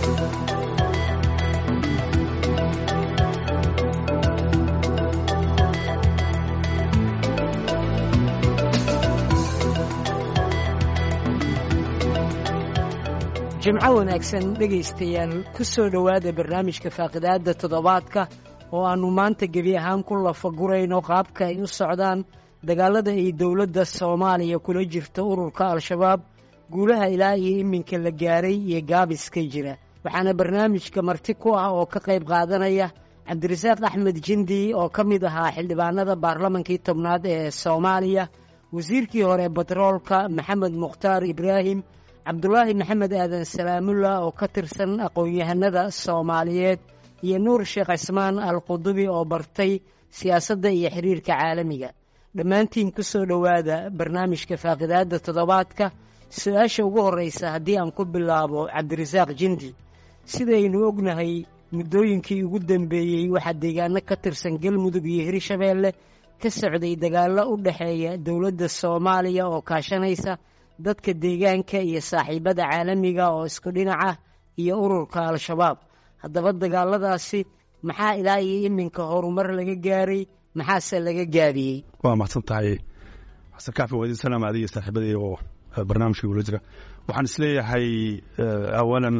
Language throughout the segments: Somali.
jimco wanaagsan dhegaystayaal ku soo dhowaada barnaamijka faaqidaadda toddobaadka oo aannu maanta gebi ahaan ku lafagurayno qaabka ay u socdaan dagaalada ay dowladda soomaaliya kula jirta ururka al-shabaab guulaha ilaa iyo iminka la gaaray iyo gaabiska jira waxaana barnaamijka marti ku ah oo ka qayb qaadanaya cabdirasaaq axmed jindi oo ka mid ahaa xildhibaanada baarlamankii tobnaad ee soomaaliya wasiirkii hore batroolka maxamed mukhtaar ibraahim cabdulaahi maxamed aadan salaamullah oo ka tirsan aqoon-yahanada soomaaliyeed iyo nuur sheekh cismaan al qudubi oo bartay siyaasadda iyo xiriirka caalamiga dhammaantiin ku soo dhowaada barnaamijka faaqidaadda toddobaadka su-aasha ugu horraysa haddii aan ku bilaabo cabdirasaaq jindi sidaynu ognahay muddooyinkii ugu dambeeyey waxaa deegaano ka tirsan galmudug iyo hirshabeelle ka socday dagaallo u dhexeeya dowladda soomaaliya oo kaashanaysa dadka deegaanka iyo saaxiibada caalamiga oo isku dhinac ah iyo ururka al-shabaab haddaba dagaaladaasi maxaa ilaa iyo iminka horumar laga gaaray maxaase laga gaabiyey waa mahadsan tahay xasan kaafi waa idin salaam adiga saaxiibadii oo barnaamijka ula jira waxaan isleeyahay awalan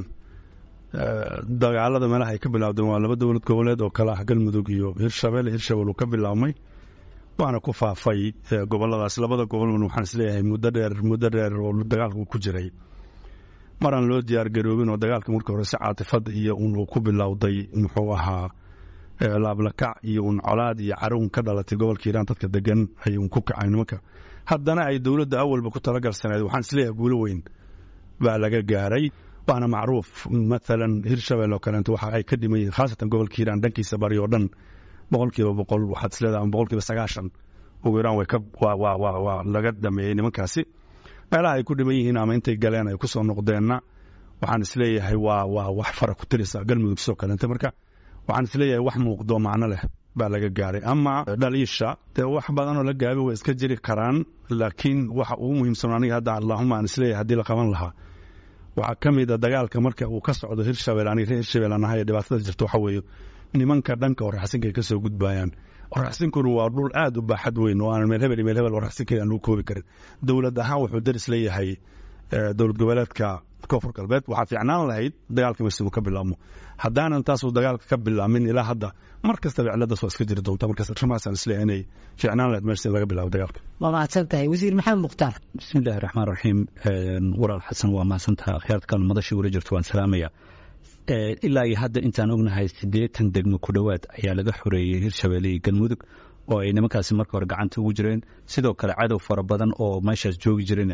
dagaalada meelaha ay ka bilaabdeen waa laba dowlad goboleed oo kale ah galmudug iyo hirshabelle hirshabelle uu ka bilaabmay waana ku faafay goboladaas labada goboln waxaan isleeyahay muddo dheer muddo dheer oo dagaalka ku jiray maraan loo diyaar garoobin oo dagaalka markii hore si caatifad iyo un uu ku bilowday muxuu ahaa laablakac iyo un colaad iyo carun ka dhalatay gobolka hiiraan dadka degan ay un ku kacay nimanka haddana ay dowladda awalba ku talagalsaneed waxaan isleeyahay guulo weyn baa laga gaaray waana macruuf maalan hirshabelle oo kaleeto waxa ay ka dhiman yihiin khaasatan gobolka hiiraan dhankiisa bari oo dhan boqolkiiba boqol waxaad isleedaha ama boqolkiiba sagaashan ugu yaraan way ka waa waa waa waa laga dhameeyey nimankaasi meelaha ay ku dhiman yihiin ama intay galeen ay ku soo noqdeenna waxaan isleeyahay waa waa wax fara ku tirisa galmudug sidoo kaleente marka waxaan isleeyahay wax muuqdo macno leh baa laga gaaray ama dhaliisha dee wax badanoo la gaabi way iska jiri karaan laakiin waxa ugu muhiimsan aniga hadda allahuma aan isleeyahay haddii la qaban lahaa waxaa ka mid a dagaalka marka uu ka socdo hirshabelle aniga reer hirshabelle aan ahay ee dhibaatada jirta waxa weeye nimanka dhanka waraxsinka ay ka soo gudbayaan waraxsinkuna waa dhul aad u baaxad weyn oo aan meel hebel iyo meel hebel waraxsinka aan lagu koobi karin dowlad ahaan wuxuu daris leeyahay dowlad goboleedka koonfur galbeed waxaa fiicnaan lahayd dagaalka meesha uu ka bilaabmo haddaanan taasuu dagaalka ka bilaamin ilaa hadda mar kastaba ciladaas waa iska jiri doonta markaas arrimahaasaan isleeyahay inay fiicnaan lahayd meesha laga bilaabo dagaalka waa mahadsan tahay wasiir maxamed mukhtaar bismi illaahi raxmaan raxiim walaal xasan waa mahadsantaha akhyaarta kale madashii wala jirto waan salaamaya ilaa iyo hadda intaan ognahay siddeetan degmo ku dhowaad ayaa laga xoreeyey hirshabelle iyo galmudug oo ay nimankaasi marka hore gacanta ugu jireen sidoo kale cadow fara badan oo meeshaas joogi jireen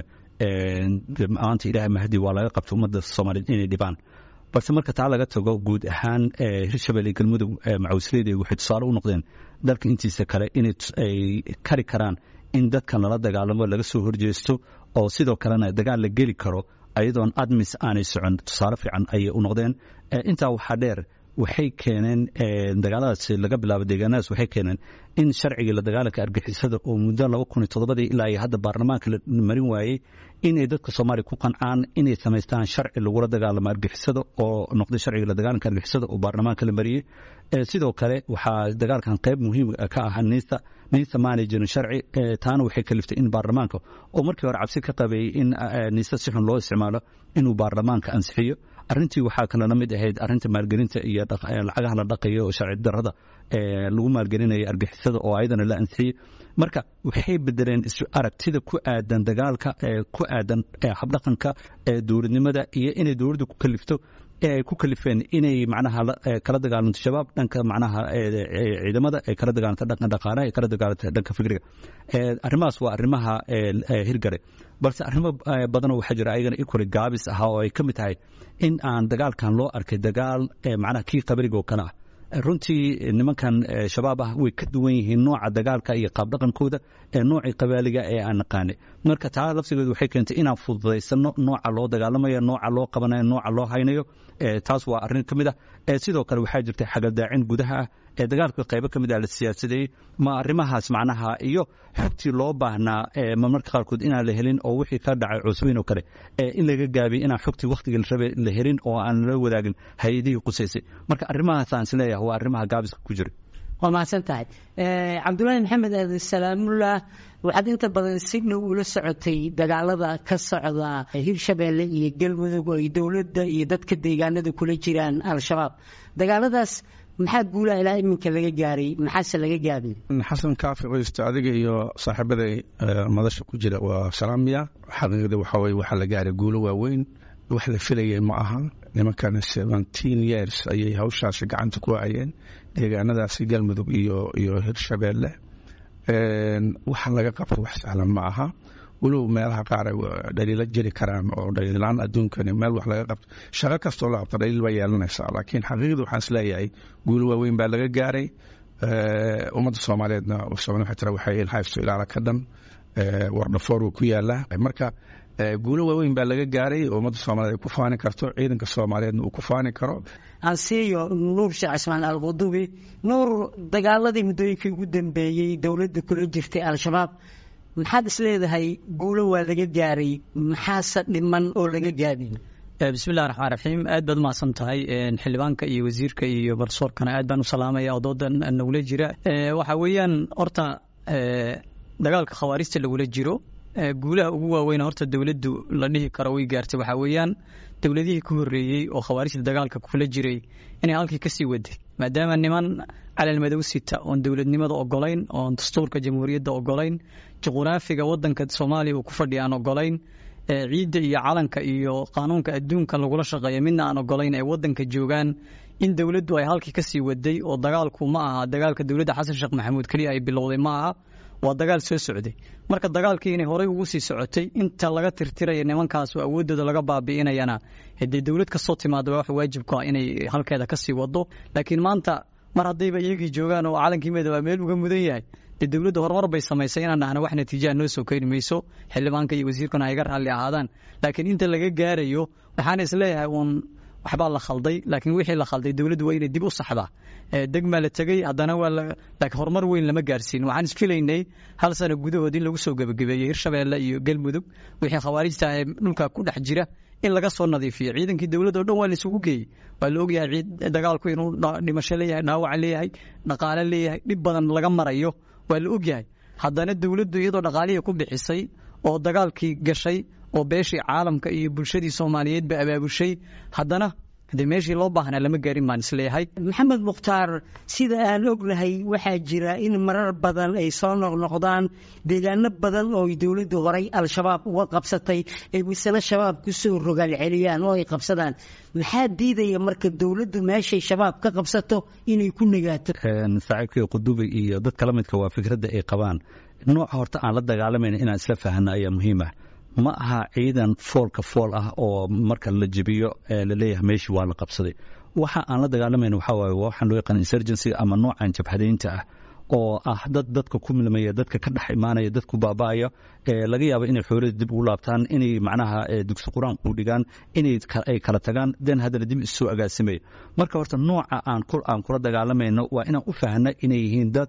maanta ilaahay mahdi waa laga qabta ummadda soomaaliyeed inay dhibaan balse marka taa laga tago guud ahaan hirshabelle iyo galmudug macawisleyda waxay tusaale u noqdeen dalka intiisa kale inay kari karaan in dadkan lala dagaalamo laga soo horjeesto oo sidoo kalena dagaal la geli karo ayadoon admis aanay socon tusaale fiican ayay u noqdeen intaa waxaa dheer waxay keeneen dagaaladaas laga bilaabo deegaanadaas waxay keeneen in sharcigii la dagaalanka argixisada oo muddo laba kun iyo toddobadii ilaa iyo hadda baarlamaanka la marin waayey inay dadka soomaaliya ku qancaan inay samaystaan sharci lagula dagaalamo argixisada oo noqday sharciga la dagaalanka argixisada oo baarlamaanka la mariyey sidoo kale waxaa dagaalkan qayb muhiim ka ah niista niista maanay jirin sharci taana waxay kaliftay in baarlamaanka oo markii hore cabsi ka qabeeyey in niista si xun loo isticmaalo inuu baarlamaanka ansixiyo arrintii waxaa kalena mid ahayd arrinta maalgelinta iyo lacagaha la dhaqayo oo sharci darrada lagu maalgelinaya argixisada oo ayadana la ansixiyey marka waxay bedeleen aragtida ku aadan dagaalka ku aadan habdhaqanka dowladnimada iyo inay dowladda ku kalifto ee ay ku kalifeen inay macnaha kala dagaalanto shabaab dhanka macnaha ciidamada ay kala dagaalanto dhanka dhaqaalaha ay kala dagaalanto dhanka fikriga arrimahaas waa arrimaha hirgare balse arrimo badanoo waxaa jira ayagana equally gaabis ahaa oo ay ka mid tahay in aan dagaalkan loo arkay dagaal macnaha kii qabriga oo kale ah runtii nimankan shabaab ah way ka duwan yihiin nooca dagaalka iyo qaabdhaqankooda ee noocii qabaaliga ee aan naqaanay marka taa laftigeedu waxay keentay inaan fududaysano nooca loo dagaalamayo nooca loo qabanayo nooca loo haynayo taas waa arrin ka mid ah sidoo kale waxaa jirta xagaldaacin gudaha ah ee dagaalka qaybo ka mid ah la siyaasadeeyey ma arrimahaas macnaha iyo xogtii loo baahnaa marmarka qaarkood inaan la helin oo wixii ka dhacay cusweyn oo kale in laga gaabiy inaan xogtii wakhtigii la rabay la helin oo aan la wadaagin hay-adihii qusaysay marka arrimahaasaan isleeyahay waa arrimaha gaabiska ku jira waa mahadsan tahay cabdulaahi maxamed aadan salaamullah waxaad inta badan si dhow ula socotay dagaalada ka socda hirshabeelle iyo galmudug oo ay dowladda iyo dadka deegaanada kula jiraan al-shabaab dagaaladaas maxaa guulaha ilaa iminka laga gaaray maxaase laga gaabin xasan kaafi qoysta adiga iyo saaxiibada madasha ku jira waa salaamiya xaqiiqda waxaa weye waxaa la gaaray guulo waaweyn wax la filayay ma aha nimankana seventeen years ayay hawshaasi gacanta ku hayeen deegaanadaasi galmudug iyo iyo hirshabeelle waxa laga qabto wax sahlan ma aha walow meelaha qaar ay dhaliilo jiri karaan oo dhaliilaan adduunkani meel wax laga qabto shaqo kastoo la qabto dhaliil baa yeelanaysaa laakiin xaqiiqda waxaan isleeyahay guulo waaweyn baa laga gaaray ummadda soomaaliyeedna waxay tira waxay ilhaysto ilaala ka dhan wardhafoor uu ku yaalaa marka guulo waaweyn baa laga gaaray oo ummadda soomaliyeed ay ku faani karto ciidanka soomaaliyeedna uu ku faani karo ansiyo nuur sheekh cismaan alqudubi nuur dagaaladii muddooyinkii ugu dambeeyey dowladda kula jirtay al-shabaab maxaad isleedahay guulo waa laga gaaray maxaase dhiman oo laga gaabin bismillahi raxmaan raxiim aad baad umahadsan tahay xildhibaanka iyo wasiirka iyo barsoorkana aad baan u salaamaya oo doodan nagula jira waxa weeyaan horta dagaalka khawaarijta lagula jiro guulaha ugu waaweyn horta dowladdu la dhihi karo way gaartay waxaa weeyaan dowladihii ku horreeyey oo khawaarijta dagaalka kula jiray inay halkii kasii waday maadaama niman calalmadow sita oon dowladnimada ogolayn oon dastuurka jamhuuriyadda ogolayn juquraafiga wadanka soomaaliya uu ku fadhiya aan ogolayn ciidda iyo calanka iyo qaanuunka adduunka lagula shaqeeya midna aan ogolayn ay wadanka joogaan in dowladdu ay halkii kasii waday oo dagaalku ma aha dagaalka dowladda xasan sheekh maxamuud keliya ay bilowday ma aha waa dagaal soo socday marka dagaalkii inay horey ugu sii socotay inta laga tirtiraya nimankaas oo awooddooda laga baabi'inayana dee dowlad kastoo timaada wax waajibku ah inay halkeeda kasii wado laakiin maanta mar haddayba iyagii joogaan oo calankii midooba meel uga mudan yahay dee dowladda horumar bay samaysay inaan dhahna wax natiijaha noo soo keeni mayso xildhibaanka iyo wasiirkuna ay ga raalli ahaadaan laakiin inta laga gaarayo waxaana isleeyahay uun waxbaa la khalday laakiin wixii la khalday dowladdu waa inay dib u saxdaa degmaa la tegey haddana waa laakiin horumar weyn lama gaarsiin waxaan isfilaynay hal sano gudahood in lagu soo gebagabeeyey hirshabeelle iyo galmudug wixii khawaarijta ee dhulka ku dhex jira in laga soo nadiifiyo ciidankii dowladda o dhan waa la isugu geeyey waa la ogyahay ciid dagaalku inuu dhimasho leeyahay dhaawac leeyahay dhaqaale leeyahay dhib badan laga marayo waa la ogyahay haddana dowladdu iyadoo dhaqaalihii ku bixisay oo dagaalkii gashay oo beeshii caalamka iyo bulshadii soomaaliyeed ba abaabushay haddana de meeshii loo baahnaa lama gaarin baan isleeyahay maxamed mukhtaar sida aan ognahay waxaa jira in marar badan ay soo noqnoqdaan deegaano badan oo dowladdu horay al-shabaab uga qabsatay ay misale shabaab kusoo rogaal celiyaan oo ay qabsadaan maxaa diidaya marka dowladdu meeshay shabaab ka qabsato inay ku nagaato saaxiibkii qudubi iyo dadka la midka waa fikradda ay qabaan nooca horta aan la dagaalamayna inaan isla fahanno ayaa muhiim ah ma aha ciidan foolka fool ah oo marka la jebiyo laleeyahay meeshii waa la qabsaday waxa aan la dagaalamayna waxaa waaye waxaan loo yaqaan insurgency ama noocan jabhadaynta ah oo ah dad dadka ku milmaya dadka ka dhex imaanaya dadku baaba'aya laga yaabo inay xoolada dib ugu laabtaan inay macnaha dugsi qur-aan u dhigaan inay ay kala tagaan den haddana dib isoo agaasimaya marka horta nooca aan aan kula dagaalamayno waa inaan u fahna inay yihiin dad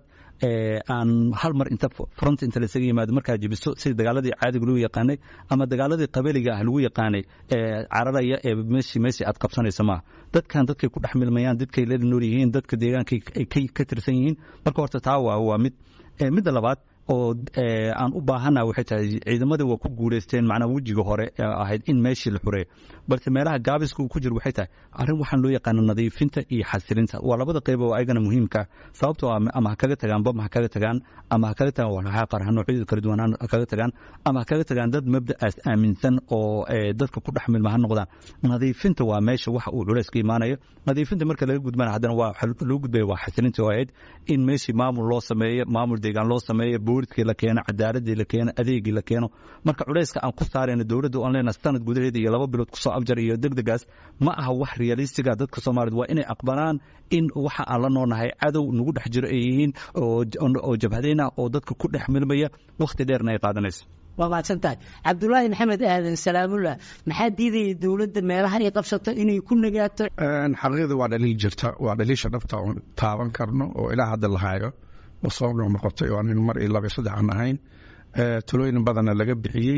aan hal mar inta front inta lasaga yimaado markaa jebiso sida dagaaladii caadiga lagu yaqaanay ama dagaaladii qabaliga ah lagu yaqaanay cararaya ee meeshii meeshii aad qabsanaysa maaha dadkan dadkay ku dhex milmayaan dadkay la nool yihiin dadka deegaankay ay ka tirsan yihiin marka horta taa waa waa mid midda labaad oo aan u baahana waxay tahay ciidamadii waa ku guuleysteen macnaha wejiga hore ahayd in meeshii la xureeyo balse meelaha gaabiska uu ku jiro waxay tahay arrin waxaan loo yaqaana nadiifinta iyo xasilinta waa labada qayb oo ayagana muhiimka sababtoo ah ama ha kaga tagaan bam ha kaga tagaan ama ha kaga tagaan walxaha qarxa noocyada kala duwan ha kaga tagaan ama ha kaga tagaan dad mabda'aas aaminsan oo dadka ku dhex milma ha noqdaan nadiifinta waa meesha waxa uu culays ka imaanayo nadiifinta marka laga gudbana haddana waa loo gudbaya waa xasilinta oo ahayd in meeshii maamul loo sameeyo maamul deegaan loo sameeyo booliskii la keeno cadaaladii la keeno adeegii la keeno marka culayska aan ku saarayna dowladda aan leenahay sanad gudaheeda iyo laba bilood kusoo abjar iyo degdegaas ma aha wax realistiga dadka soomaaliyed waa inay aqbalaan in waxa aan la noonahay cadow nagu dhex jiro ay yihiin oo jabhadayn ah oo dadka ku dhex milmaya wakhti dheerna ay qaadanayso waa mahadsan tahay cabdulaahi maxamed aadan salaamullah maxaa diidaya dowladda meelaha ay qabsato inay ku nagaato xaqiiqda waa dhaliil jirta waa dhaliisha dhabta oon taaban karno oo ilaa hadda la hayo oo soo noqnoqotay oo anin mar iyo laba saddex aan ahayn talooyin badanna laga bixiyey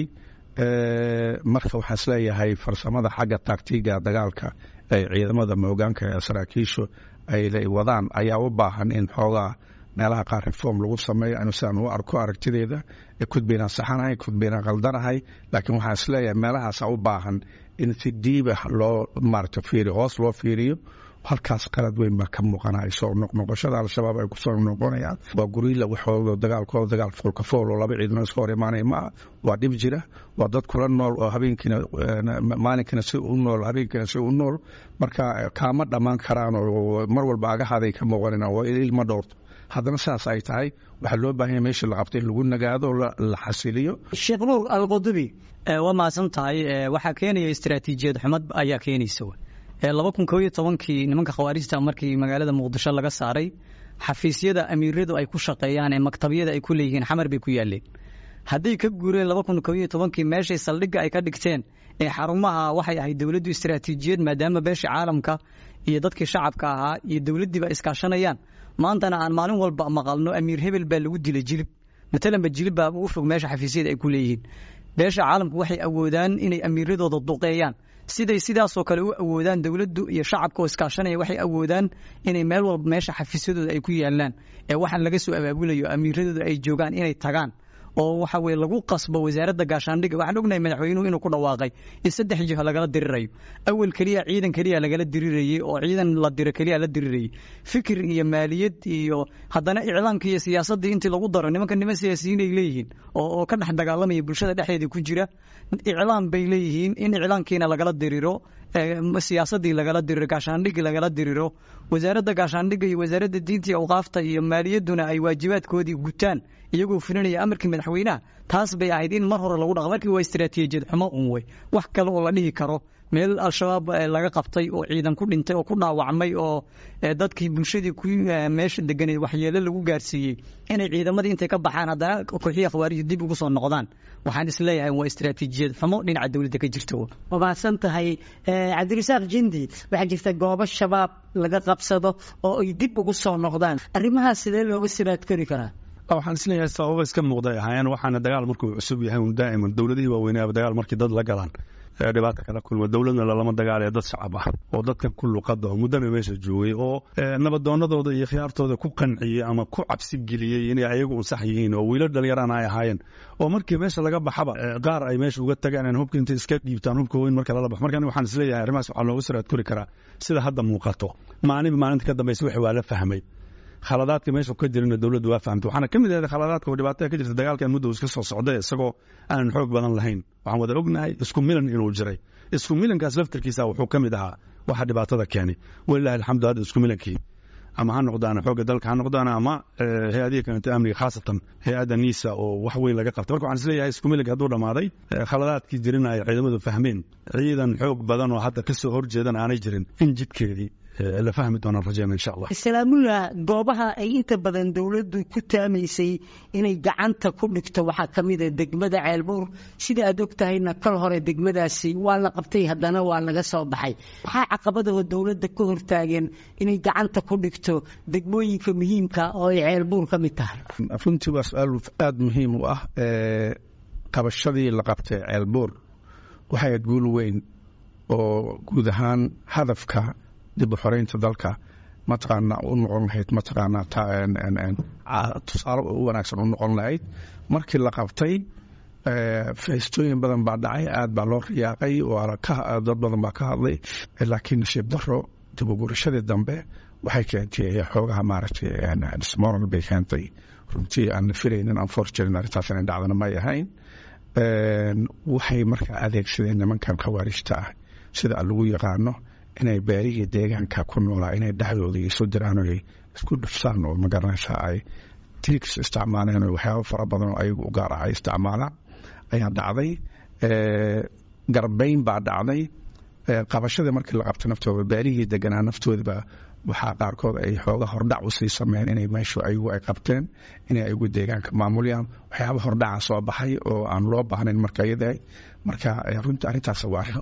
marka waxaan isleeyahay farsamada xagga taagtiga dagaalka ee ciidamada moogaanka ee saraakiishu ay wadaan ayaa u baahan in xoogaa meelaha qaar reform lagu sameeyo anu sidaan u arko aragtideeda kudbaynaan saxanahay kudbaynaan qaldanahay laakiin waxaan isleeyahay meelahaasa u baahan in si diiba loo maarata fiiriyo hoos loo fiiriyo halkaas qalad weyn baa ka muuqanaya soo noqnoqoshada al-shabaab ay kusoo noqonayaan waa guriila waxooda dagaalkooda dagaal foolka fool oo laba ciidano iska hor imaanaya maaha waa dhib jira waa dad kula nool oo habeenkiina maalinkina si u nool habeenkiina si u nool marka kaama dhammaan karaan oo mar walba agahaday ka muuqanayaan waa ilma dhowrto haddana saas ay tahay waxaa loo baahanya meesha la qabtay in lagu nagaado la xasiliyo sheekh nuur alqudubi waa mahadsan tahay waxaa keenaya istaraatiijiyad xumad ayaa keenaysa laba kun koob iyo tobankii nimanka khawaarijta markii magaalada muqdisho laga saaray xafiisyada amiiradu ay ku shaqeeyaan ee maktabyada ay ku leeyihiin xamar bay ku yaaleen hadday ka guureen laba kun koob iyo tobankii meeshay saldhigga ay ka dhigteen ee xarumaha waxay ahayd dowladdu istaraatiijiyad maadaama beesha caalamka iyo dadkii shacabka ahaa iyo dowladdiiba iskaashanayaan maantana aan maalin walba maqalno amiir hebel baa lagu dilay jilib matalanba jilib baa ugu fog meesha xafiisyada ay ku leeyihiin beesha caalamku waxay awoodaan inay amiiradooda duqeeyaan siday sidaasoo kale u awoodaan dowladdu iyo shacabka oo iskaashanaya waxay awoodaan inay meel walba meesha xafiisyadooda ay ku yaalaan ee waxaan laga soo abaabulayo amiiradooda ay joogaan inay tagaan oo waxa weye lagu qasbo wasaaradda gaashaandhigga waxaan ognahay madaxweynuhu inuu ku dhawaaqay in saddex jiho lagala dirirayo awal keliya ciidan keliya lagala dirirayey oo ciidan la diro keliya la dirirayey fikir iyo maaliyad iyo haddana iclaamka iyo siyaasaddii intii lagu daro nimanka niman siyaasiyiin ay leeyihiin oo ka dhex dagaalamaya bulshada dhexdeedii ku jira iclaam bay leeyihiin in iclaamkiina lagala diriro siyaasadii lagala diriro gaashaandhigii lagala diriro wasaaradda gaashaandhigga iyo wasaaradda diinta iyo awqaafta iyo maaliyadduna ay waajibaadkoodii gutaan iyagoo fulinaya amarkii madaxweynaha taas bay ahayd in mar hore lagu dhaqa markii waa istaraatiijiyad xumo un wey wax kale oo la dhihi karo meel al-shabaab laga qabtay oo ciidan ku dhintay oo ku dhaawacmay oo dadkii bulshadii ku meesha deganeed waxyeelo lagu gaarsiiyey inay ciidamadii intay ka baxaan haddana kooxiya khawaarij dib ugu soo noqdaan waxaan isleeyahay waa istaraatiijiyad xumo dhinaca dowladda ka jirta waa mahadsan tahay cabdirasaaq jindi waxaa jirta goobo shabaab laga qabsado oo ay dib ugu soo noqdaan arrimahaas sidee looga siraad kori karaa waxaan isleeyahay sababa iska muuqday ahaayeen waxaana dagaal markuu cusub yahay un daa'iman dowladihii waaweynaa dagaal markii dad la galaan dhibaata kala kulma dowladna lalama dagaalaya dad shacab ah oo dadkan ku luqada oo muddana meesha joogay oo nabadoonadooda iyo khiyaartooda ku qanciyey ama ku cabsi geliyey inay ayagu unsax yihiin oo wiilo dhalinyarana ay ahaayeen oo markii meesha laga baxaba qaar ay meesha uga tagaan hubka intay iska dhiibtaan hubka weyn marka lala baxo marka waxaan isleeyahay arrimahaas waxaa looga siraad kori karaa sida hadda muuqato maalinba maalinta ka dambaysa wixii waa la fahmay khaladaadka meesha ka jirina dowladdu waa fahamtay waxaana ka mid ahayd khaladaadka oo dhibaatada ka jirta dagaalkan muddo iska soo socday isagoo aanan xoog badan lahayn waxaan wada ognahay isku milan inuu jiray isku milankaas laftarkiisa wuxuu ka mid ahaa waxa dhibaatada keenay walilahi alxamdu hadda isku milankii ama ha noqdaan xoogga dalka ha noqdaan ama hay-adihi kalenta amniga khaasatan hay-adda niisa oo wax weyn laga qabtay marka waxaan isleeyahay isku milanka hadduu dhammaaday khaladaadkii jirina ay ciidamadu fahmeen ciidan xoog badan oo hadda kasoo horjeedan aanay jirin in jidkeedii la fahmi doonaan rajeyna insha allah islaamullah goobaha ay inta badan dowladdu ku taamaysay inay gacanta ku dhigto waxaa ka mid a degmada ceelbuur sida aad og tahayna kal hore degmadaasi waa la qabtay haddana waa laga soo baxay maxaa caqabadoo dowladda ka hortaageen inay gacanta ku dhigto degmooyinka muhiimka oo ay ceelbuur ka mid tahay runtii waa su-aal aada muhiim u ah qabashadii la qabtay ceelbuur waxay aad guul weyn oo guud ahaan hadafka dib u xoreynta dalka mataqaana u noqon lahayd mataqaana tusaale u wanaagsan u noqon lahayd markii la qabtay feestooyin badan baa dhacay aad baa loo riyaaqay dad badan baa ka hadlay laakiin nasiib daro dib u gurashadii dambe waxay keentay xoogaha maaragtay smoral bay keentay runtii aan filaynin aan forjirin arrintaas inay dhacdana may ahayn waxay markaa adeegsadeen nimankan khawaarijta ah sida lagu yaqaano inay beerihii deegaanka ku noolaa inay dhexdooda isu diraan oo isku dhufsaan oo magaranaysa ay tiiks isticmaaleen oo waxyaaba fara badan oo ayagu u gaar ah ay isticmaalaan ayaa dhacday garbayn baa dhacday qabashada markii la qabto naftooda beerihii deganaa naftoodaba waxaa qaarkood ay xooga hordhac usii sameeyeen inay meeshu ayagu ay qabteen inay ayagu deegaanka maamulayaan waxyaaba hordhaca soo baxay oo aan loo baahnayn marka iyada marka runta arrintaas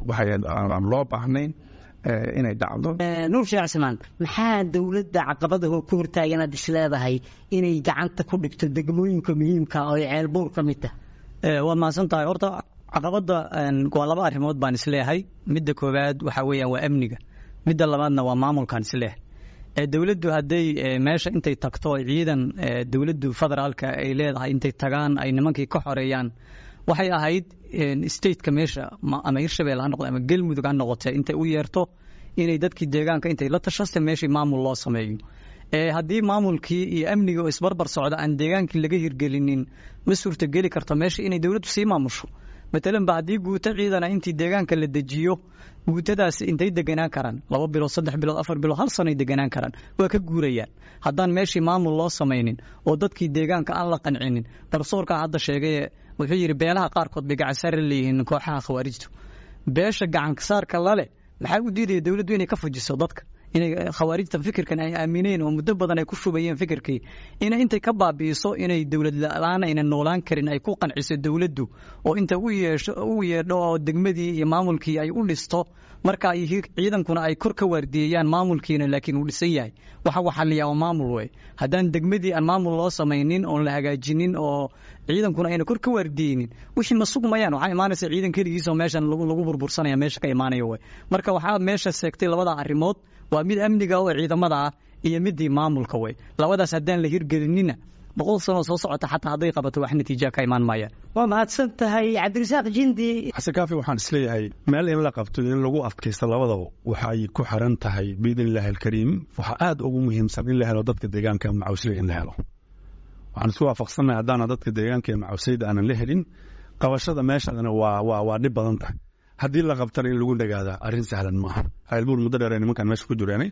aan loo baahnayn inay dhacdo nuur sheekh cismaan maxaa dowladda caqabada ku hortaagan aad is leedahay inay gacanta ku dhigto degmooyinka muhiimka oo ay ceelbuur ka mid tahay waad mahadsan tahay horta caqabada waa laba arrimood baan isleeyahay midda koowaad waxaa weeyaan waa amniga midda labaadna waa maamulkaan isleeyahay dowladdu hadday meesha intay tagto ciidan dowladdu federaalka ay leedahay intay tagaan ay nimankii ka xoreeyaan waxay ahayd stateka meesha ama hirshabelle ha noqdo ama galmudug ha noqote intay u yeerto inay dadkii deegaanka intay la tashaste meeshii maamul loo sameeyo haddii maamulkii iyo amniga oo isbarbar socda aan deegaankii laga hirgelinin ma suurtageli karto meesha inay dowladdu sii maamusho matalan ba haddii guuto ciidana intii deegaanka la dejiyo guutadaas intay deganaan karaan laba bilood saddex bilood afar bilood hal sanoay deganaan karaan waa ka guurayaan haddaan meeshii maamul loo samaynin oo dadkii deegaanka aan la qancinin garsoorkaa hadda sheegaye wuxuu yidhi beelaha qaarkood bay gacansaar leeyihiin kooxaha khawaarijtu beesha gacansaarka lale maxaa u diidaya dowladdu inay ka fujiso dadka inay khawaarijta fikirkan ay aamineen oo muddo badan ay ku shubayeen fikirkii inay intay ka baabi'iso inay dowlad la-aan ayna noolaan karin ay ku qanciso dowladdu oo inta u yeesho u yeedho oo degmadii iyo maamulkii ay u dhisto marka ciidankuna ay kor ka waardiyeeyaan maamulkiina laakiin uu dhisan yahay waxa waxaliyaa waa maamul wey haddaan degmadii aan maamul loo samaynin oon la hagaajinin oo ciidankuna ayna kor ka waardiyeynin wixii ma sugmayaan waxaa imaanaysa ciidan keligiisoo meeshan lagu burbursanaya meesha ka imaanaya wey marka waxaa meesha seegtay labada arrimood waa mid amniga oo ciidamada ah iyo midii maamulka wey labadaas haddaan la hirgelinina boqol sanoo soo socota xataa hadday qabato wax natiija ka imaan maayaan waa mahadsan tahay cabdirasaaq jindi xasan kaafi waxaan isleeyahay meel in la qabto in lagu adkaysto labadaba waxay ku xiran tahay biidn illaahi alkariim waxaa aada ugu muhiimsan in la helo dadka deegaanka macawsley in la helo waxaan isku waafaqsannahay haddaana dadka deegaanka ee macawsleyda aanan la helin qabashada meeshadana waa waa waa dhib badan tahay haddii la qabtana in lagu dhagaadaa arrin sahlan maaha ceelbuur muddo dheer nimankan meesha ku jireenay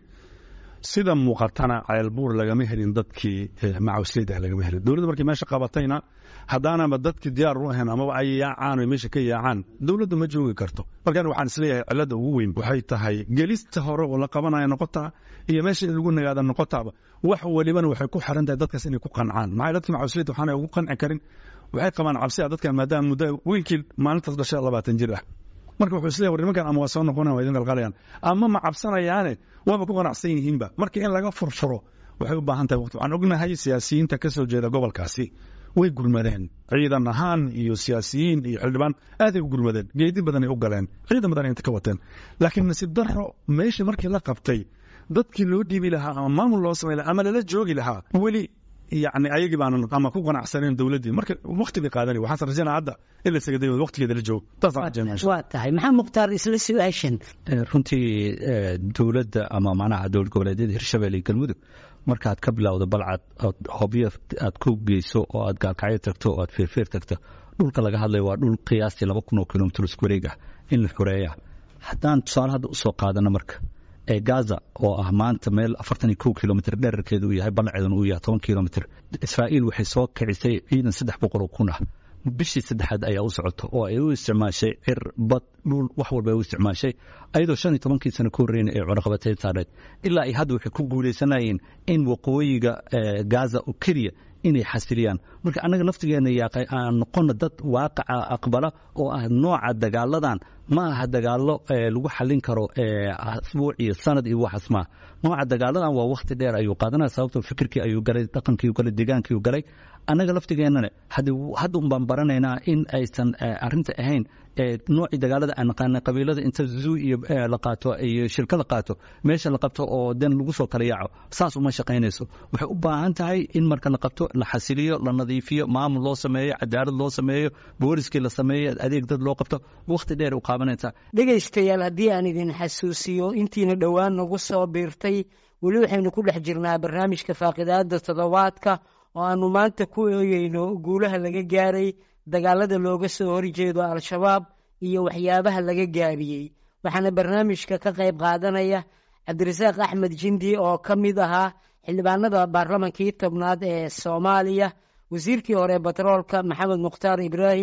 sida muuqatana ceelbuur lagama helin dadkii macawsleyda lagama helin dowladda markii meesha qabatayna haddaanaba dadkii diyaar u ahayn amaba ay yaacaan o meesha ka yaacaan dowladdu ma joogi karto markaan waxaan isleeyahay cilladda ugu weyn waxay tahay gelista hore oo la qabanaya noqotaa iyo meesha in lagu nagaada noqotaaba wax walibana waxay ku xiran tahay dadkaas inay ku qancaan maxay dadkii macawsleyda waxaanay ugu qanci karin waxay qabaan cabsi a dadkan maadaama muddo wiilkii maalintaas dhashay labaatan jir ah marka wuxuu isleeyahay war nimankan ama waa soo noqonayan waa idin qalqalayaan ama ma cabsanayaane waaba ku qanacsan yihiinba marka in laga furfuro waxay u baahan tahay waqti waxaan ognahay siyaasiyiinta ka soo jeeda gobolkaasi way gurmadeen ciidan ahaan iyo siyaasiyiin iyo xildhibaan aaday u gurmadeen geedi badanay u galeen ciidan badan inta ka wateen laakiin nasiib darro meeshii markii la qabtay dadkii loo dhiibi lahaa ama maamul loo samay lahaa ama lala joogi lahaa weli yani ayagii baanan ama ku qanacsaneen dowladdii marka waqti bay qaadanay waxaan rajaynaa hadda in la isaga dayo waqtigeeda la joogo waa tahay maxaa mukhtaar isla su-aashan runtii dowladda ama macnaha dowlad goboleedyada hirshabelle iyo galmudug markaad ka bilowdo balcad ood hobyo aad ku geyso oo aad gaalkacyo tagto oo aad feerfeer tagto dhulka laga hadlayo waa dhul qiyaastii laba kun oo kilomitr isku wareeg ah in la xoreeya haddaan tusaale hadda usoo qaadano marka ee gaza oo ah maanta meel afartan iyo kow kilomitr dherarkeedu uu yahay balaceeduna uu yahay toban kilomitr israa'iil waxay soo kicisay ciidan saddex boqol oo kun ah bishii saddexaad ayaa u socoto oo ay u isticmaashay cir bad dhul wax walba ay u isticmaashay ayadoo shan iyo tobankii sano ka horreyna ay cunaqabateyn saareed ilaa ay hadda waxay ku guuleysanayeen in waqooyiga gaza oo keliya inay xasiliyaan marka annaga naftigeena yaaqay aan noqono dad waaqaca aqbala oo ah nooca dagaaladan ma aha dagaalo lagu xallin karo asbuuc iyo sanad iyo waxaas maaha nooca dagaaladan waa wakhti dheer ayuu qaadanaya sababtoo fikirkii ayuu galay dhaqankii galay deegaankii galay annaga laftigeennana hadda un baan baranaynaa in aysan arrinta ahayn noocii dagaalada aan naqaana qabiilada inta zuu iyo la qaato iyo shirka la qaato meesha la qabto oo den lagu soo kala yaaco saas uma shaqaynayso waxay u baahan tahay in marka la qabto la xasiliyo la nadiifiyo maamul loo sameeyo cadaalad loo sameeyo booliskii la sameeyo adeeg dad loo qabto wakhti dheer u qaabanaysaa dhegaystayaal haddii aan idin xasuusiyo intiina dhowaan nagu soo biirtay weli waxaynu ku dhex jirnaa barnaamijka faaqidaada toddobaadka oo aanu maanta ku eegeyno guulaha laga gaaray dagaalada looga soo horjeedo al-shabaab iyo waxyaabaha laga gaabiyey waxaana barnaamijka ka qayb qaadanaya cabdirasaaq axmed jindi oo ka mid ahaa xildhibaanada baarlamankii tobnaad ee soomaaliya wasiirkii hore batroolka maxamed mukhtaar ibraahim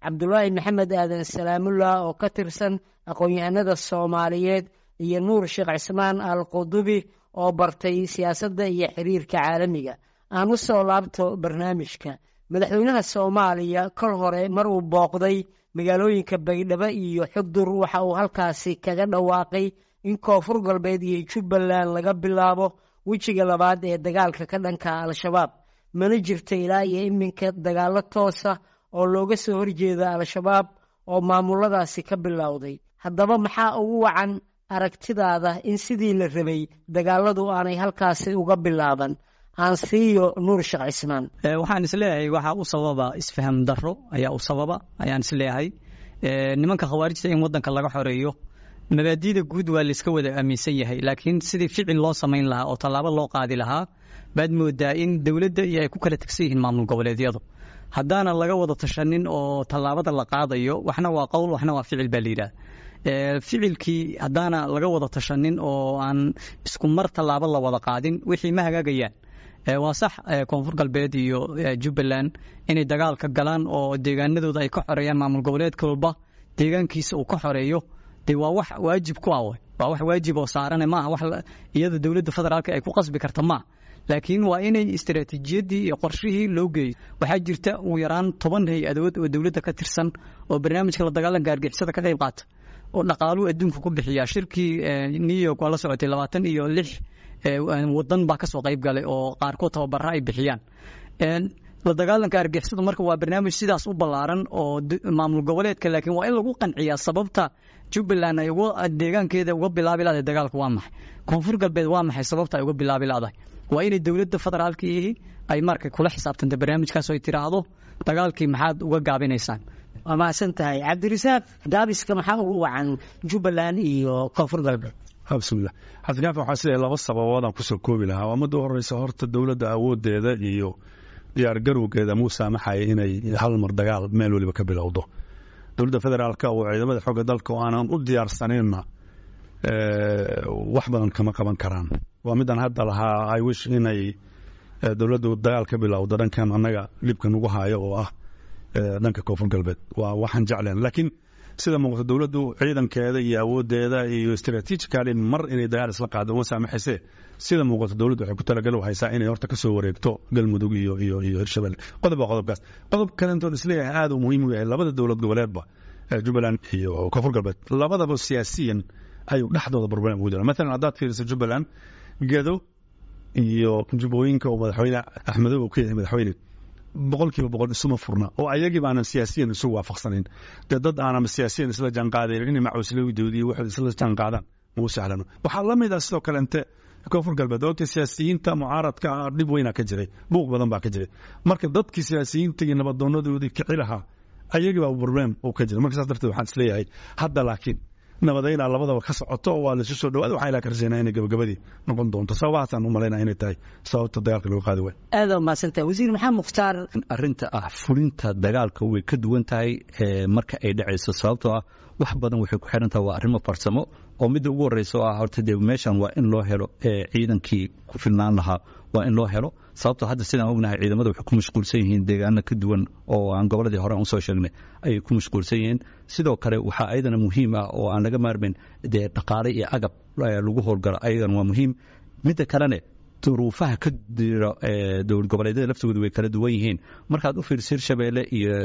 cabdulaahi maxamed aadan salaamullah oo ka tirsan aqoon-yahanada soomaaliyeed iyo nuur sheekh cismaan al qudubi oo bartay siyaasadda iyo xiriirka caalamiga aan u soo laabto barnaamijka madaxweynaha soomaaliya kol hore mar uu booqday magaalooyinka baydhabo iyo xugdur waxa uu halkaasi kaga dhawaaqay in koonfur galbeed iyo jubbaland laga bilaabo wejiga labaad ee dagaalka ka dhanka al-shabaab mana jirta ilaa iyo iminka dagaallo toosa oo looga soo horjeeda al-shabaab oo maamuladaasi ka bilowday haddaba maxaa ugu wacan aragtidaada in sidii la rabay dagaaladu aanay halkaasi uga bilaaban aan siiyo nuur sheekh cismaan waxaan isleeyahay waxaa u sababa isfaham daro ayaa u sababa ayaan isleeyahay nimanka khawaarijta in wadanka laga xoreeyo mabaadiida guud waa layska wada aaminsan yahay laakiin sidii ficil loo samayn lahaa oo tallaabo loo qaadi lahaa baad moodaa in dowladda iyo ay ku kala tegsan yihiin maamul goboleedyadu haddaana laga wada tashanin oo tallaabada la qaadayo waxna waa qowl waxna waa ficil baa layidhaha ficilkii haddaana laga wada tashanin oo aan isku mar tallaabo la wada qaadin wixii ma hagaagayaan waa sax koonfur galbeed iyo jubbaland inay dagaalka galaan oo deegaanadooda ay ka xoreeyaan maamul goboleedka walba deegaankiisa uu ka xoreeyo de waa wax waajib ku ah waa wax waajib oo saarane maaha wax iyada dowladda federaalka ay ku qasbi karta maaha laakiin waa inay istaraatiijiyadii iyo qorshihii loo geeyo waxaa jirta ugu yaraan toban hay-adood oo dowladda ka tirsan oo barnaamijka la dagaalanka argixisada ka qayb qaata oo dhaqaaluu adduunka ku bixiya shirkii new york waa la socotay labaatan iyo lix wadan baa kasoo qayb galay oo qaarkood tababara ay bixiyaan la dagaalanka argixisada marka waa barnaamij sidaas u ballaaran oo maamul goboleedka laakiin waa in lagu qanciyaa sababta jubbaland ay deegaankeeda uga bilaabi lahday dagaalka waa maxay koonfur galbeed waa maxay sababta ay uga bilaabi lahday waa inay dowladda federaalkii ay marka kula xisaabtanta barnaamijkaas ay tiraahdo dagaalkii maxaad uga gaabinaysaan waa mahadsan tahay cabdirasaaq gaabiska maxaa ugu wacan jubbaland iyo koonfur galbeed bismillah xasankaaf waxaa siday laba sababoodaan kusoo koobi lahaa waa midda horeysa horta dowladda awoodeeda iyo diyaar garowgeeda muu saamaxaya inay hal mar dagaal meel weliba ka bilowdo dowladda federaalka oo ciidamada xooga dalka oo aanan u diyaarsaninna wax badan kama qaban karaan waa midaan hadda lahaa i wish inay dowladdu dagaal ka bilowdo dhankan annaga dhibka nagu haayo oo ah dhanka koonfur galbeed waa waxaan jecleen laakiin sida muuqata dowladdu ciidankeeda iyo awoodeeda iyo istraatiijikali mar inay dagaal isla qaado uma saamaxayse sida muuqata dowladdu waxay ku talagal haysaa inay horta kasoo wareegto galmudug iyo iyo iyo hirshabelle qodob waa qodobkaas qodob kalentoon isleeyahay aad uu muhiim u yahay labada dowlad goboleedba jubbaland iyo koonfur galbeed labadaba siyaasiyan ayuu dhexdooda problem ugu jira maalan haddaad fiiriso jubbaland gado iyo jubbooyinka oo madaxweyne axmedow uu ka yahay madaxweyne boqolkiiba boqol isuma furna oo ayagiiba aanan siyaasiyan isu waafaqsanayn dee dad aanan siyaasiyan isla jaanqaadayn inay macuuslawidowda iyo waxay isla jaanqaadaan muu sahlano waxaa la mid ah sidoo kale inte koonfur galbeed oogta siyaasiyiinta mucaaradka ah dhib weynaa ka jiray buuq badan baa ka jiray marka dadkii siyaasiyiinta iyo nabadoonadoodii kici lahaa ayagiibaa problem uu ka jira marka saas darteed waxaan isleeyahay hadda laakiin nabadaynaa labadaba ka socoto oo waa laisu soo dhawaada waxaa ilaa ka rajaynaa inay gabagabadii noqon doonto sababahaasaan u malaynaa inay tahay sababta dagaalka lagu qaadi waay aada umahadsantahay wasiir maxamed mukhtaar arrinta ah fulinta dagaalka way ka duwan tahay marka ay dhacayso sababtoo ah wax badan waxay ku xiran tahay waa arrimo farsamo oo midda ugu horreysa oo ah horta dee meeshan waa in loo helo ciidankii ku filnaan lahaa waa in loo helo sababtoo hadda sidaan ognahay ciidamada waxay ku mashquulsan yihiin deegaano ka duwan oo aan goboladii hore usoo sheegnay ayay ku mashquulsan yihiin sidoo kale waxaa ayadana muhiim ah oo aan laga maarmayn dee dhaqaale iyo agab lagu howlgalo ayagana waa muhiim midda kalene duruufaha ka jira dowlad goboleedyada laftooda way kala duwan yihiin markaad u fiiriso hirshabeelle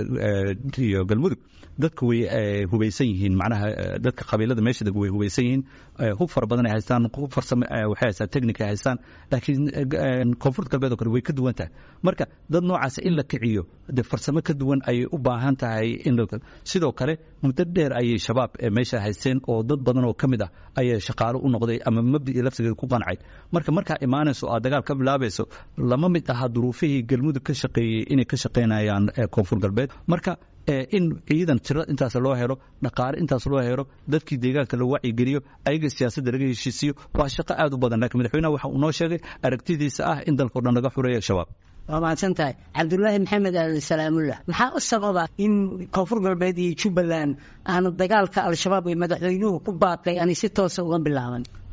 iyo galmudug dadku way hubaysan yihiin macnaha dadka qabiilada meesha deg way hubaysan yihiin hub fara badan ay haystaan hub farsamo waxay haystaan technic ay haystaan laakiin koonfur galbeed oo kale way ka duwan tahay marka dad noocaas in la kiciyo de farsamo ka duwan ayay u baahan tahay in sidoo kale muddo dheer ayay shabaab meesha haysteen oo dad badan oo ka mid ah ayay shaqaalo u noqday ama mabdii laftigeeda ku qancay marka markaa imaanayso aad dagaal ka bilaabayso lama mid aha duruufihii galmudug ka shaqeeyey inay ka shaqaynayaan koonfur galbeed marka in ciidan tiro intaas loo helo dhaqaale intaas loo helo dadkii deegaanka la wacyigeliyo ayaga siyaasadda laga heshiisiyo waa shaqo aad u badan laakiin madaxweynaha waxa uu noo sheegay aragtidiisa ah in dalkao dhan laga xureeyo shabaab waa mahadsan tahay cabdulaahi maxamed aadan salaamullah maxaa u sababa in koonfur galbeed iyo jubbaland aanu dagaalka al-shabaab ee madaxweynuhu ku baaqay aanay si toosa uga bilaaban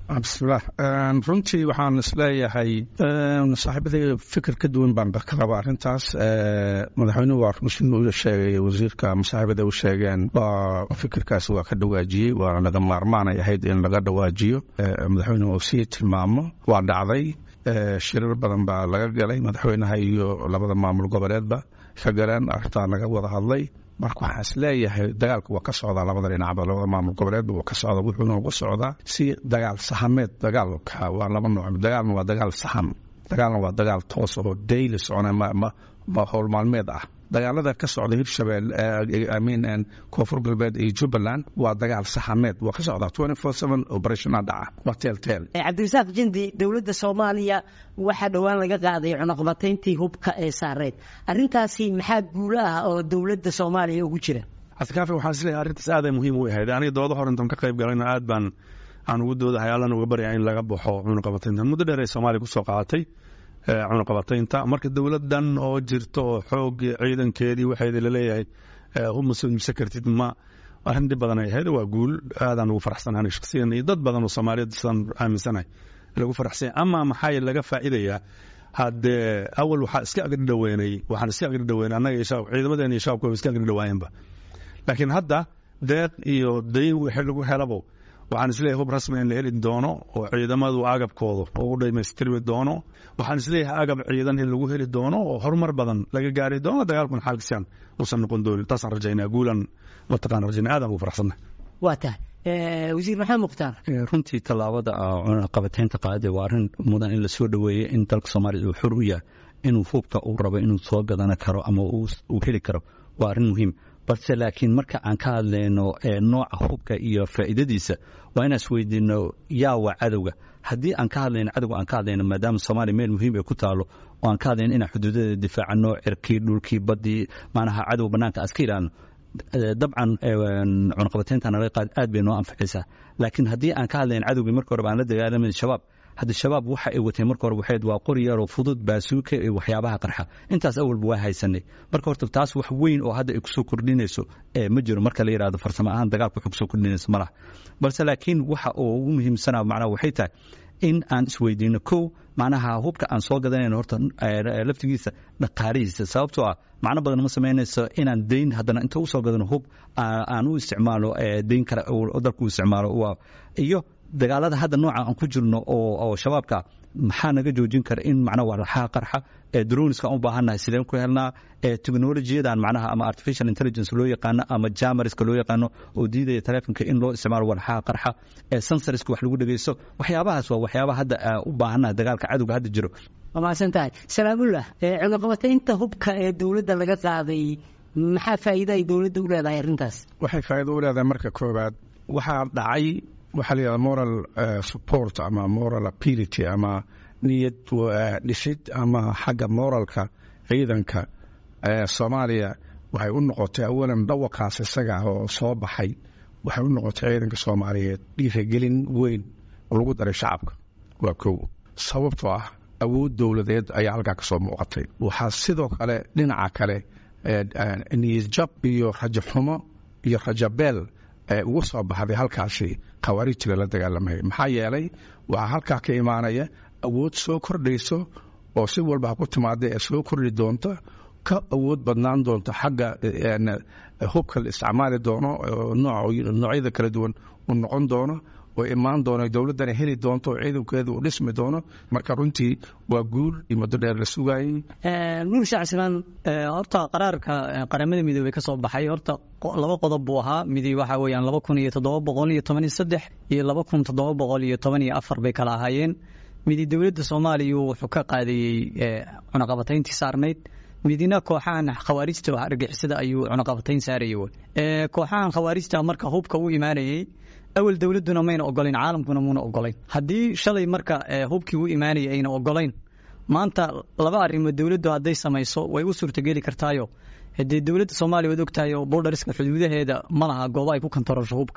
bismillaah runtii waxaan isleeyahay saaxiibadayga fikir ka duwan baan ka qaba arrintaas madaxweynuhu waa rushin u sheegay wasiirka masaaxiibada u sheegeen waa fikirkaasi waa ka dhawaajiyey waa laga maarmaanay ahayd in laga dhawaajiyo madaxweynuhu uu sii tilmaamo waa dhacday shirar badan baa laga galay madaxweynaha iyo labada maamul goboleedba ka galeen arrintaa laga wada hadlay marka waxaan is leeyahay dagaalku waa ka socdaa labada dhinacba labada maamul goboleedba waa ka socda wuxuuna uga socdaa si dagaal sahameed dagaalka waa laba nooc dagaalna waa dagaal saham dagaalna waa dagaal toos oo daily socona ma howl maalmeed ah dagaalada ka socda hirshabelle amin koonfur galbeed iyo jubbaland waa dagaal saxameed waa ka socdaa twenty four seven operationa dhaca waa teel teel cabdirasaaq jindi dowladda soomaaliya waxaa dhowaan laga qaaday cunaqabatayntii hubka ee saareed arrintaasi maxaa guulo ah oo dowladda soomaaliya ugu jira cabdikaafi waxaan isleeyahay arrintaas aaday muhiim u ahayd aniga dooda hor intaan ka qayb galayna aad baan aan ugu doodahay allana uga baryaa in laga baxo cunaqabataynta muddo dheer ay soomaaliya kusoo qaadatay cunaqabataynta marka dowladan oo jirta oo xoog ciidankeedii waxeeda laleeyahay huma soo iibsan kartid ma arrin dhib badan ay ahayd waa guul aadaan ugu faraxsanahay shaksiyan iyo dad badan oo soomaaliyeed sidaan aaminsanahay lagu faraxsanya ama maxaa laga faa'iidayaa haddee awal waxaa iska agri dhaweynay waxaan iska agri dhaweynay annaga iyo shaab ciidamadeena iyo shaabkooba iska agri dhawaayeenba laakiin hadda deeq iyo dayn wixii lagu helabo waxaan isleeyahay hub rasmi in la heli doono oo ciidamadu agabkooda ugu dhamaystirmi doono waxaan isleeyahay agab ciidan in lagu heli doono oo horumar badan laga gaari doono dagaalkun xaalkisaan uusan noqon doonin taasaan rajaynaa guulan mataqaan rajaynaa aadaan ugu faraxsannahay waa tahay wasiir maxamed mukhtaar runtii tallaabada cunaqabataynta qaadade waa arrin mudan in lasoo dhoweeyey in dalka soomaaliya uu xor u yahay inuu hubka uu rabo inuu soo gadana karo ama uu heli karo waa arrin muhiim balse laakiin marka aan ka hadlayno nooca hubka iyo faa'iidadiisa waa inaan isweydiino yaa waa cadowga haddii aan ka hadlayno cadowga aan ka hadlayno maadaama soomaaliya meel muhiim ay ku taalo oo aan ka hadlayno inaan xuduudadeeda difaacano cirkii dhulkii baddii macnaha cadow bannaanka aan iska ilaalno dabcan cunaqabataynta naga qaad aad bay noo anfacaysaa laakiin haddii aan ka hadlayn cadowgii marka horeba aan la dagaalamin shabaab hadda shabaab waxa ay wateen marka hore waxayd waa qori yaroo fudud baasuuka iyo waxyaabaha qarxa intaas awalba waa haysanay marka horta taas wax weyn oo hadda ay kusoo kordhinayso ma jiro marka la yidhahdo farsamo ahaan dagaalka waxay kusoo kordhinayso malaha balse laakiin waxa oo ugu muhiimsanaa macnaha waxay tahay in aan isweydiino kow macnaha hubka aan soo gadanayno horta laftigiisa dhaqaalihiisa sababtoo ah macno badan ma samaynayso inaan dayn haddana inta usoo gadano hub aan u isticmaalo dayn kale dalku u isticmaalo iyo dagaalada hadda nooca aan ku jirno oo shabaabka maxaa naga joojin kara in macnaha walaxaha qarxa droniska u baahannahay sideen ku helnaa technolojiyadan macnaha ama artificial intelligence loo yaqaano ama jamariska loo yaqaano oo diidaya telefonka in loo isticmaalo walaxaha qarxa sensorska wax lagu dhegeysto waxyaabahaas waa waxyaabaha hadda u baahannahay dagaalka cadowga hadda jiro waa mahadsan tahay salaamullah cunaqabataynta hubka ee dowladda laga qaaday maxaa faa'iida ay dowladda u leedahay arrintaas waxay faa'iido u leedahay marka koowaad waxaa dhacay waxaa la yidhahda moral support ama moral ability ama niyad dhisid ama xagga moralka ciidanka soomaaliya waxay u noqotay awalan dhawaqaas isaga oo soo baxay waxay u noqotay ciidanka soomaaliyeed dhiiragelin weyn oo lagu daray shacabka waa kow sababtoo ah awood dowladeed ayaa halkaa ka soo muuqatay waxaa sidoo kale dhinaca kale niyadjab iyo rajaxumo iyo rajabeel ugu soo baxday halkaasi khawaarijta lala dagaalamaya maxaa yeelay waxaa halkaa ka imaanaya awood soo kordhayso oo si walba ha ku timaada ee soo kordhi doonta ka awood badnaan doonta xagga hubka la isticmaali doono noocyada kala duwan uu noqon doono oo imaan doono dowladdana heli doonto oo ciidankeedu uu dhismi doono marka runtii waa guul iyo muddo dheer la sugaayey nuur shacsimaan horta qaraarka qaramada midoobey ka soo baxay horta laba qodob buu ahaa midi waxa weeyaan laba kun iyo toddoba boqol iyo toban iyo saddex iyo laba kun toddoba boqol iyo toban iyo afar bay kala ahaayeen midi dowladda soomaaliya wuxuu ka qaadayey cunaqabatayntii saarnayd midina kooxahan khawaarijta argixisada ayuu cunaqabatayn saarayay kooxahan khawaarijta marka hubka u imaanayey awal dowladuna mayna ogolayn caalamkuna muuna ogolayn haddii shalay marka hubkii u imaanayay ayna ogolayn maanta laba arrimood dowladdu hadday samayso way u suurtageli kartaayo dee dowladda soomaaliya waad ogtahay oo boldariska xuduudaheeda ma laha goobo ay ku kantarosho hubka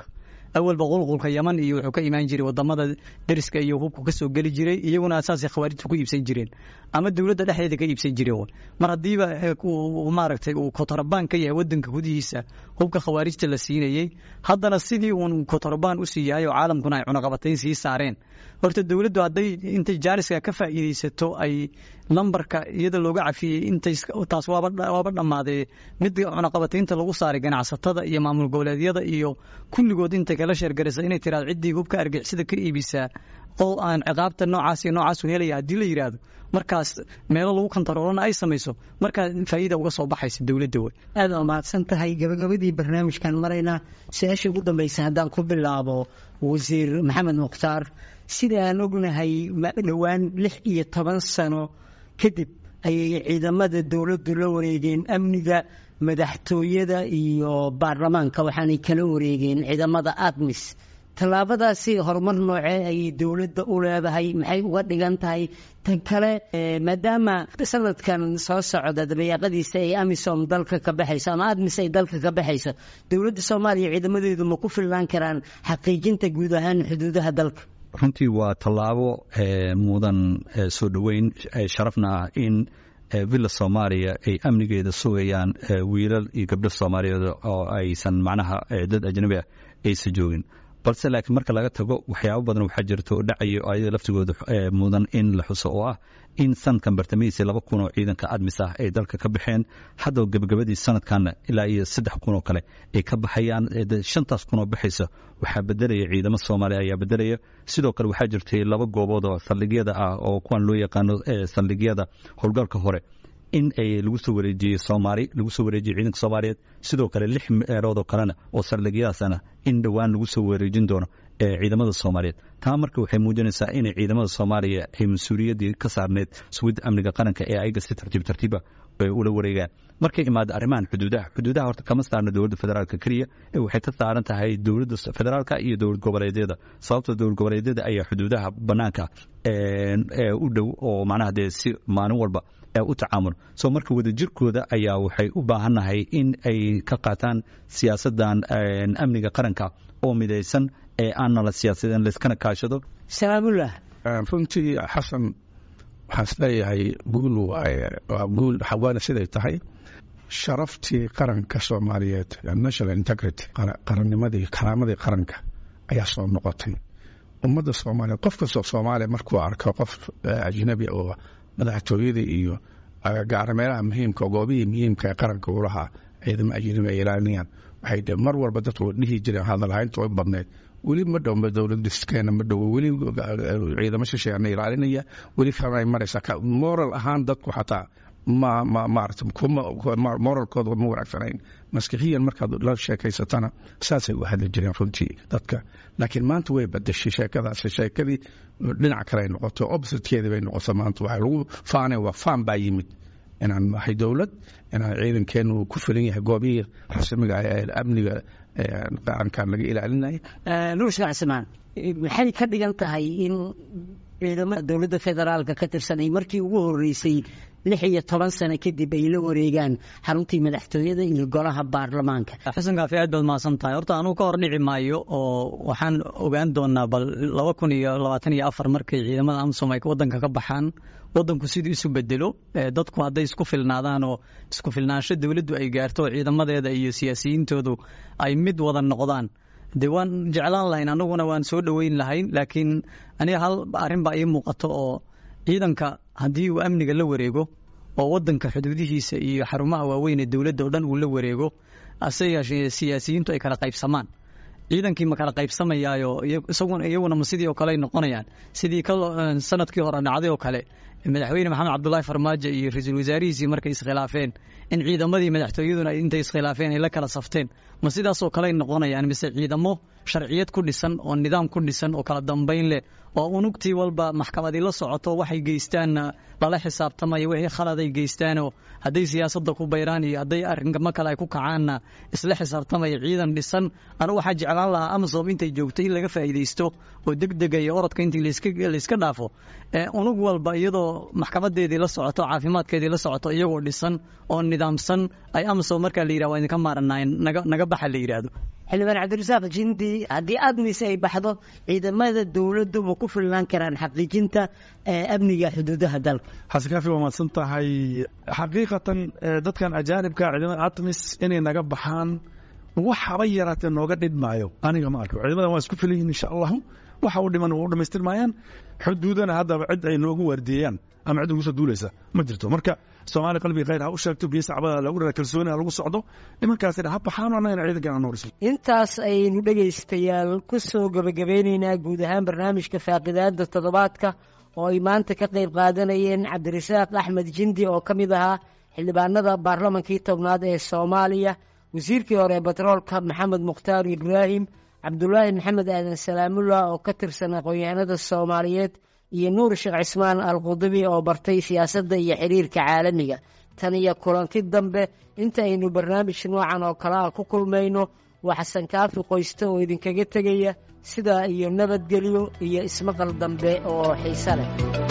awalba qulqulka yaman iyo wuxuu ka imaan jiray wadamada deriska iyo hubku kasoo geli jiray iyaguna asaasay khawaarijtu ku iibsan jireen ama dowladda dhexdeeda ka iibsan jireen mar haddiiba maaragtay uu kotorobaan ka yahay wadanka gudihiisa hubka khawaarijta la siinayey haddana sidii uun kotorobaan u sii yahay oo caalamkuna ay cunaqabatayn sii saareen horta dowladdu hadday intay jaaniska ka faa'iidaysato ay lambarka iyada looga cafiyey intay taas waaba waaba dhammaadee mid cunaqabataynta lagu saaray ganacsatada iyo maamul goboleedyada iyo kulligood intay kala sheergaraysa inay tiraado ciddii hubka argixisada ka iibisaa oo aan ciqaabta noocaas iyo noocaas helaya haddii la yidhaahdo markaas meelo lagu kantaroolana ay samayso markaa faa'iida uga soo baxaysa dowladda wey aad waa mahadsan tahay gabagabadii barnaamijkan maraynaa su-aasha ugu dambaysa haddaan ku bilaabo wasiir maxamed mukhtaar sida aan ognahay dhowaan lix iyo toban sano kadib ayay ciidamada dowladdu la wareegeen amniga madaxtooyada iyo baarlamaanka waxaanay kala wareegeen ciidamada admis tallaabadaasi horumar noocee ayay dowladda u leedahay maxay uga dhigan tahay tan kale maadaama sanadkan soo socda dabayaaqadiisa ay amisom dalka ka baxayso ama admis ay dalka ka baxayso dowladda soomaaliya ciidamadeedu ma ku filnaan karaan xaqiijinta guud ahaan xuduudaha dalka runtii waa tallaabo mudan soo dhoweyn sharafna ah in villa soomaaliya ay amnigeeda sugayaan wiilal iyo gabdho soomaaliyeed oo aysan macnaha dad ajnabi ah aysan joogin balse laakiin marka laga tago waxyaabo badan waxaa jirta oo dhacayo ayada laftigooda mudan in la xuso oo ah in sanadkan bartamihiisii laba kun oo ciidanka admis ah ay dalka ka baxeen hadda gabagabadii sanadkanna ilaa iyo saddex kun oo kale ay ka baxayaan shantaas kun oo baxaysa waxaa bedelaya ciidamo soomaaliya ayaa bedelaya sidoo kale waxaa jirtay laba goobood oo saldhigyada ah oo kuwan loo yaqaano saldhigyada howlgalka hore in ay lagu soo wareejiyey soomaali lagu soo wareejiyey ciidanka soomaaliyeed sidoo kale lix meelood oo kalena oo saldhigyadaasana in dhowaan lagu soo wareejin doono ciidamada soomaaliyeed taa marka waxay muujinaysaa inay ciidamada soomaaliya ay mas-uuliyaddii ka saarneyd sugidda amniga qaranka ee ayaga si tartiib tartiiba ula wareegaan markay imaado arrimahan xuduudaha xuduudaha horta kama saarna dowladda federaalka keliya ee waxay ka saaran tahay dowladda federaalka iyo dowlad goboleedyada sababtoo dowlad goboleedyada ayaa xuduudaha banaanka u dhow oo macnaha dee si maalin walba u tacaamul so marka wadajirkooda ayaa waxay u baahannahay in ay ka qaataan siyaasadan amniga qaranka oo midaysan ee aanna la siyaasadeen layskana kaashado salaamullah runtii xasan waxaan isleeyahay guul waa guul waana siday tahay sharaftii qaranka soomaaliyeed national integrity qarannimadii karaamadii qaranka ayaa soo noqotay ummadda soomaaliyeed qof kastoo soomaaliya markuu arko qof ajnabi oo madaxtooyadii iyo gaara meelaha muhiimka goobihii muhiimka ee qaranka uu lahaa ciidamo ajnabi ay ilaalinayaan waxay mar walba dadku dhihi jireen hadalhaynta way badneed weli ma dhowba dowlad diskeena ma dhowo weli ciidamo shisheena ilaalinaya weli fanay maraysaa moral ahaan dadku xataa ma ma maarata moralkooda ma wanaagsanayn maskixiyan markaad la sheekaysatana saasay u hadli jireen runtii dadka laakiin maanta way badashay sheekadaasi sheekadii dhinac kale ay noqoto oppositekeedii bay noqoto maanta waxaa lagu faanay waa faan baa yimid inaan nahay dowlad inaan ciidankeenu ku filan yahay goobihii rasmiga ee amniga qarankan laga ilaalinaya nuur sheekh cismaan maxay ka dhigan tahay in ciidamada dowladda federaalka ka tirsan ay markii ugu horeysay lix iyo toban sano kadib ay la wareegaan xaruntii madaxtooyada iyo golaha baarlamaanka xasan kaafi aad baad mahadsan tahay horta anugu ka hor dhici maayo oo waxaan ogaan doonaa bal laba kun iyo labaatan iyo afar markay ciidamada amsom ay wadanka ka baxaan wadanku siduu isu bedelo dadku hadday isku filnaadaan oo isku filnaansho dowladdu ay gaarto oo ciidamadeeda iyo siyaasiyiintoodu ay mid wada noqdaan de waan jeclaan lahayn anaguna waan soo dhoweyn lahayn laakiin aniga hal arrin baa ii muuqato oo ciidanka haddii uu amniga la wareego oo wadanka xuduudihiisa iyo xarumaha waaweyn ee dowladda oo dhan uu la wareego ase yeeshee siyaasiyiintu ay kala qaybsamaan ciidankii ma kala qaybsamayaayo iyaguna ma sidii oo kale ay noqonayaan sidii sanadkii hore dhacday oo kale madaxweyne maxamed cabdulaahi farmaajo iyo ra-iisul wasaarihiisii markay iskhilaafeen in ciidamadii madaxtooyaduna intay iskhilaafeen ay la kala safteen ma sidaasoo kale ay noqonayaan mise ciidamo sharciyad ku dhisan oo nidaam ku dhisan oo kala dambayn leh oo unugtii walba maxkamadii la socoto waxay geystaanna lala xisaabtamaya wixii khalad ay geystaanoo hadday siyaasadda ku bayraan iyo hadday arrinkama kale ay ku kacaanna isla xisaabtamaya ciidan dhisan anigu waxaa jeclaan lahaa amasom intay joogto in laga faa'iidaysto oo degdega iyo orodka intii layska dhaafo unug walba iyadoo maxkamadeedii la socoto caafimaadkeedii la socoto iyagoo dhisan oo nidaamsan ay amasom markaa la yidhah waa idinka maaranaayen naga baxa la yidhaahdo xildhibaan cabdirasaaq jindi haddii admis ay baxdo ciidamada dowladdu ma ku filnaan karaan xaqiijinta amniga xuduudaha dalka xasan kaafi waa mahadsan tahay xaqiiqatan dadkan ajaanibka ciidamada admis inay naga baxaan waxaba yaraatee nooga dhidmaayo aniga ma arko ciidamadan waa isku filan yihin insha allahu waxa u dhiman waa u dhamaystirmayaan xuduudana haddaba cid ay noogu waardiyeeyaan ama cid ugu soo duulaysa ma jirto marka soomaaliya qalbiga khayr ha u sheegto biyo sacbada lagu rara kalsooni ha lagu socdo nimankaasina ha baxaan annagana ciidankan aan nooriso intaas ayaynu dhegaystayaal ku soo gebagabeyneynaa guud ahaan barnaamijka faaqidaada toddobaadka oo ay maanta ka qayb qaadanayeen cabdirasaaq axmed jindi oo ka mid ahaa xildhibaanada baarlamankii tobnaad ee soomaaliya wasiirkii hore ee batroolka maxamed mukhtaar ibraahim cabdulaahi maxamed aadan salaamullah oo ka tirsan aqoon-yahanada soomaaliyeed iyo nuur sheekh cismaan al qudubi oo bartay siyaasadda iyo xiriirka caalamiga tan iyo kulanti dambe inta aynu barnaamij noocan oo kale ah ku kulmayno waa xasan kaafi qoyste oo idinkaga tegaya sidaa iyo nabadgelyo iyo ismaqal dambe oo xiise leh